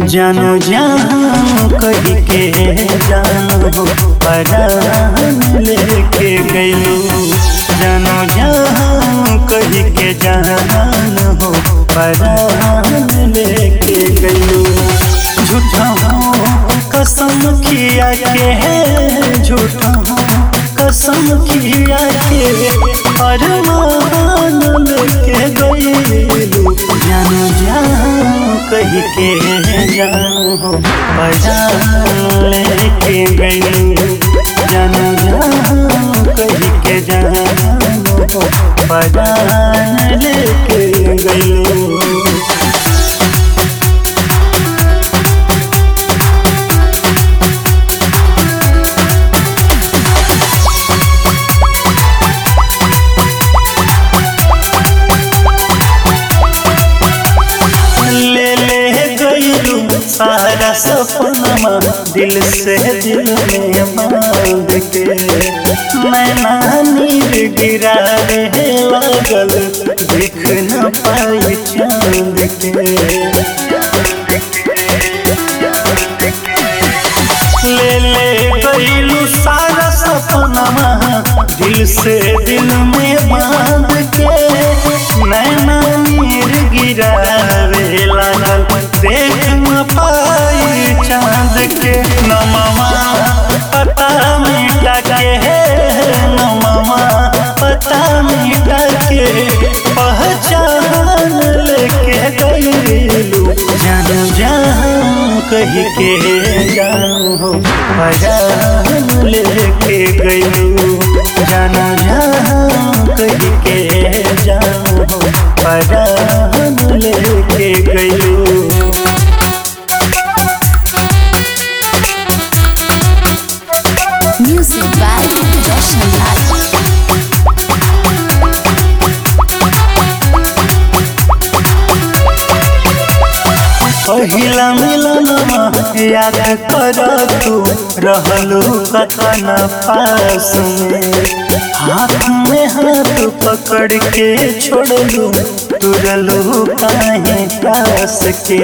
जानो जहाँ कही के जानो हो परान लेके गईलू जानो जहाँ कही के जानो हो परान लेके गईलू झूठा हो कसम खिया के है झूठा हो कसम खिया के अरमान लेके गईलू जानो जहाँ कही के जानो बजान लेके गईलू जानो जहाँ कही के जानो बजान लेके गईलू ले ले गईलू सारा सपनमा दिल से दिल में बांध के मैं नीर गिरा रहे लागल देख न पाई चांद के ले ले गईलू सारा सपनमा दिल से दिल में बांध के नैना नीर गिरा रे लागल देख न पाई चांद के नमवा पता मिटा के है नमवा पता मिटा के पहचान लेके गईलू जान जहाँ कही के जाओ पहचान लेके गईलू जान जहाँ कही के जाओ पहचान लेके गईलू Music by Roshan Lal. पहिला मिलनमा याद कर तू रहलू कथन पास में हाथ में हाथ पकड़ के छोड़लू तुरलू काहे पास के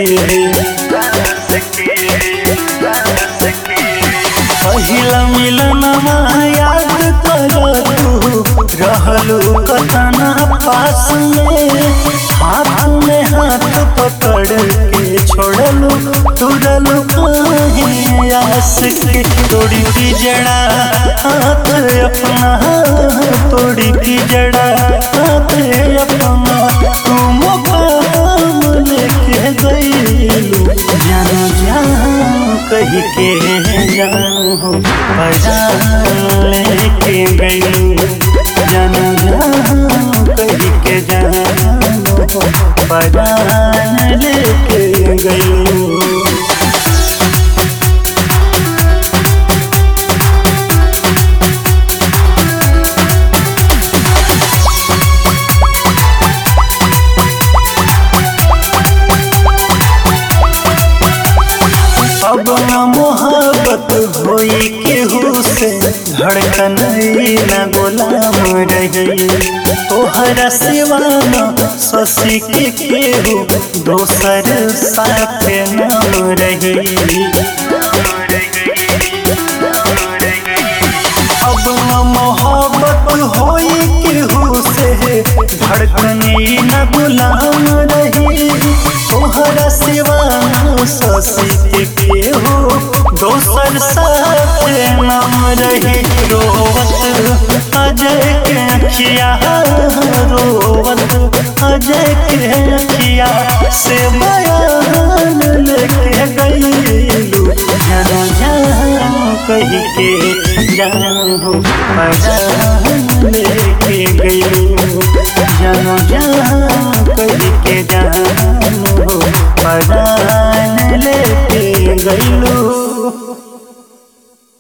पहिला मिलनमा याद कर तू रहलू कथन पास में हाथ में हाथ पकड़ के छोड़लू तुरलू काहे आस के तोड़ी की जड़ा हाथ अपना तोड़ी की जड़ा हाथ अपना तू मुकाम लेके गईलू जानो जाओ कही के जाओ बजान लेके गईलू जानो जाओ कही के जाओ बजान लेके गईलू अब न मोहब्बत होई केहू से धड़कन न गुलाम रही तोहरा सिवा न शशि के केहू दोसर साथ नाम रही अब न मोहब्बत होई केहू से धड़कन न गुलाम रही तोहरा सिवा न शशि के केहू दोसर साथ नाम रही रोवत अजय के अखिया रोवत अजय के अखिया से बयान लेके गईलू जानो जाओ कही के जाओ बयान लेके गईलू जानो जाओ कही के जाओ बयान लेके गईलू